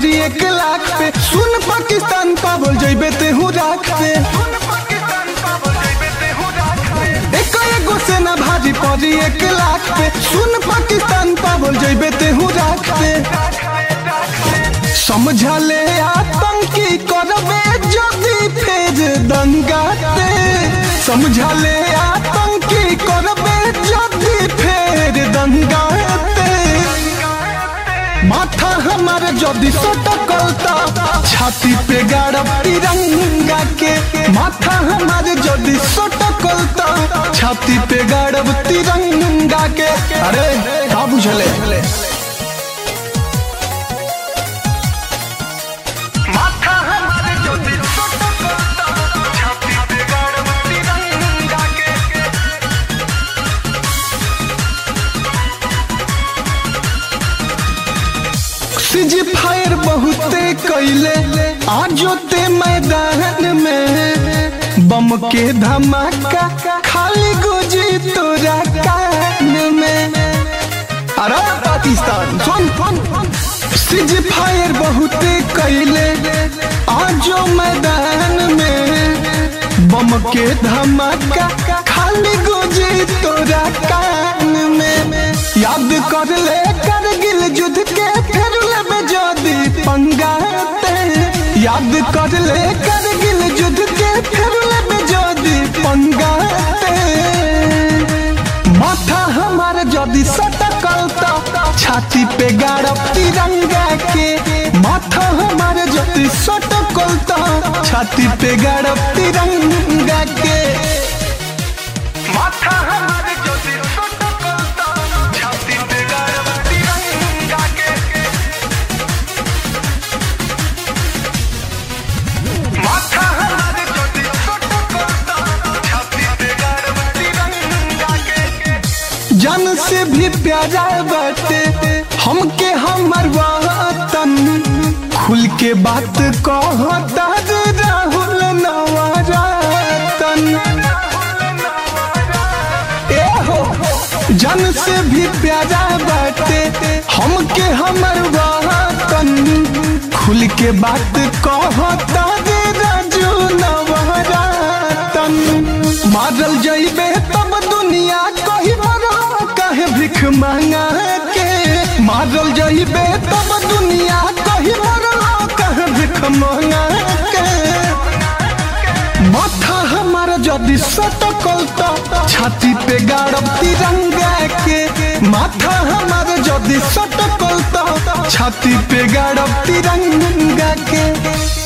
पड़ी एक लाख पे सुन पाकिस्तान पावल जइबे तेहू राख पे एक एगो से ना भारी पड़ी एक लाख पे सुन पाकिस्तान पावल जइबे तेहू राख पे समझा ले आतंकी करबे जदी फेर दंगा ते समझा ले आतंकी करबे जदी फेर दंगा ते माथा हमारे जदी सटकलता छाती पे गाड़ब तिरंगा के माथा हमारे जदी सटकलता छाती पे गाड़ब तिरंगा के अरे का बुझले माथा हमारे जदी सटकलता छाती पे गाड़ब तिरंगा के सीजी फायर बहुते कैले आजो ते मैदान में बम के धमाका खाली गुजी तोरा कान में अरे पाकिस्तान सुन सुन सीजी फायर बहुते कैले आजो मैदान में बम के धमाका खाली गुजी तोरा कान में याद कर ले करगिल युद्ध के फिर लेबे जदी पंगाते याद कर ले करगिल युद्ध के फिर लेबे जदी पंगाते माथा हमार जदी सटकलता छाती पे गाड़ब तिरंगा के माथा हमार जदी सटकलता छाती पे गाड़ब तिरंगा के माथा हमार जदी सटकलता छाती पे गाड़ब तिरंगा के माथा हमार जदी सटकलता छाती पे गाड़ब तिरंगा के जन से भी प्यारा बाटे हमके हमर वतन खुल के बात कहता रे राहुल नवरतन ए हो जन से भी प्यारा बाटे हमके हमर वतन खुल के बात कहता रे राजू नवरतन मारल जइबे तब दुनिया कही मरो कहे भिख मांगा के मारल जइबे तब दुनिया कही मरो कहे भिख मांगा के माथा हमारा जदी सटकलता छाती पे गाड़ब तिरंगा के माथा हमारा जदी सटकलता छाती पे गाड़ब तिरंगा के